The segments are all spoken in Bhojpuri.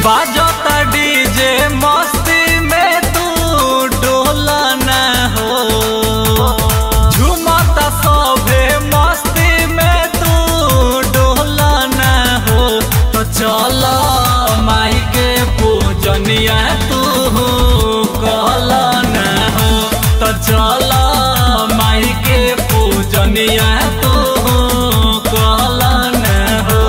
बाजता डीजे मस्ती में तू डोला ना हो झूमता सभे मस्ती में तू डोला ना हो तो चल माई के पूजनिया तू कहला ना हो तो चल माई के पूजनिया तू कहला ना हो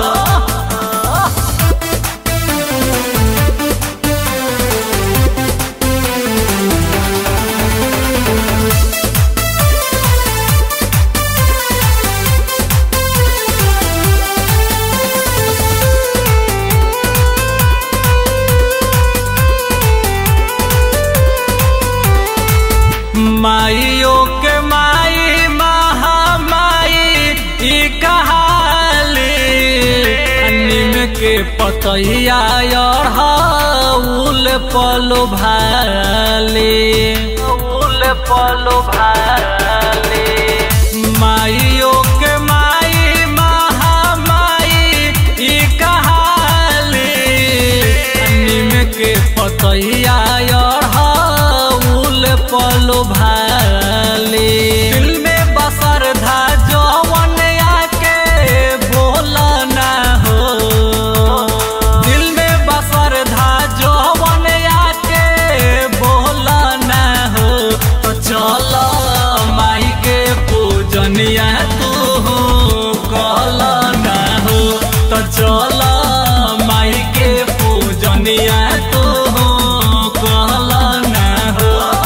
माइयो के माई महामाई ई कहाली निम के पतैया अड़हुल पलो भाली उल पलो भाली माइयो के माई महामाई ई कहाली निम के पतैया अड़हुल पलो भाली दिल में बसर धा जवन आके बोला ना हो दिल में बसर धा जवन आके बोला ना हो तो चल माई के पूजनिया तू कहला ना हो तो चल माई के पूजनिया तू कहला ना हो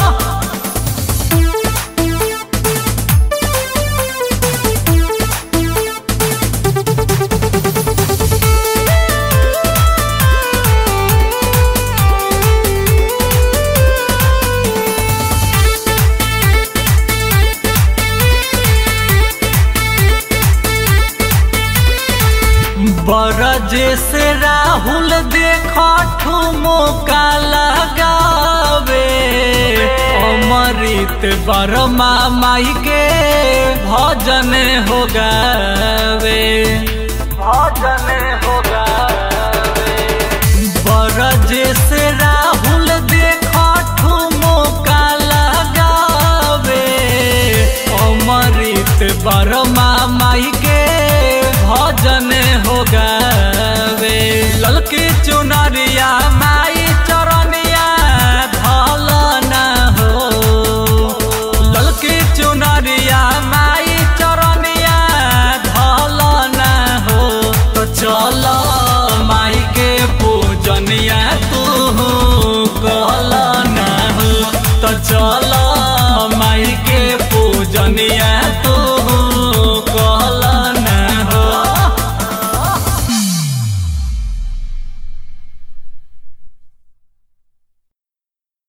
बरज से राहुल देख ठुमका लगावे अमृत बरमा माई के भजन हो गावे भजन हो गावे बरज से राहुल देख ठुमका लगावे अमृत बरमा माई के भजन हो गावे ललकी चुनरिया माई चरनिया धल ना हो ललकी चुनरिया माई चरनिया धल ना हो तो चल माई के पूजनिया तू कहल ना हो तो चल माई के पूजनिया